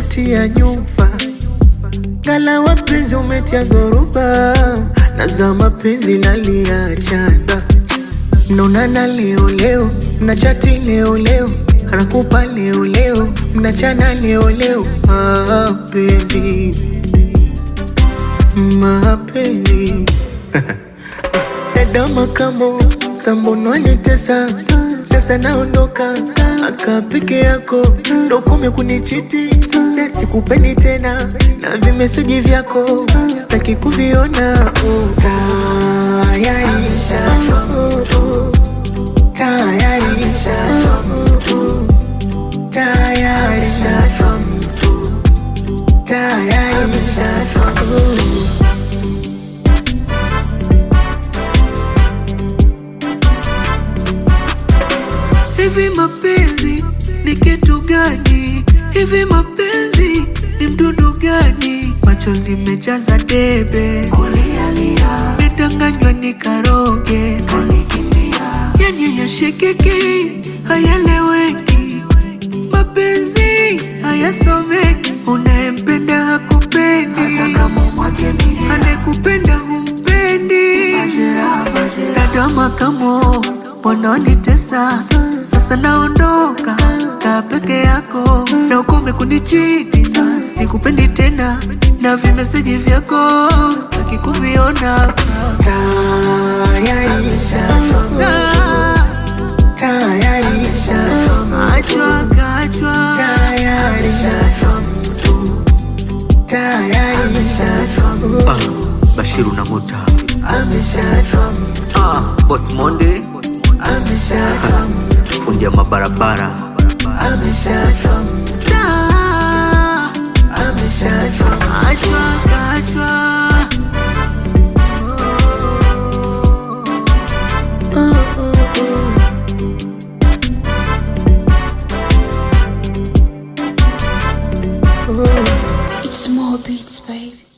umetia nyufa, ngala wapenzi umetia dhoruba, na za mapenzi naliachana mnaonana leo leo, mnachati leo leo, anakupa leo leo, mnachana leo leo. Mapenzi, mapenzi dada makamo sambono anitesa sasa naondoka aka peke yako dokome kunichiti sikupendi tena na vimeseji vyako sitaki kuviona tayari tayari tayari tayari Hivi mapenzi ni kitu gani? Hivi mapenzi ni mdudu gani? Machozi mejaza debe, medanganywa ni karoge, yani yashikiki, hayaleweki, mapenzi hayasomeki, unayempenda hakupendi, anayekupenda humpendi. Dada makamo, mbona wanitesa? Sasa naondoka, kaa peke yako na ukome kunichiti. Sikupendi tena na vimeseji vyako sitaki kuviona. Tayari Ah, Tayari achwa kachwa Tayari Tayari Ah, Bashiru na Mota Ameshachwa ah, Boss Monde Ameshachwa fundi ya mabarabara Ameshachwa Da, Ameshachwa achwa kachwa It's more beats, baby.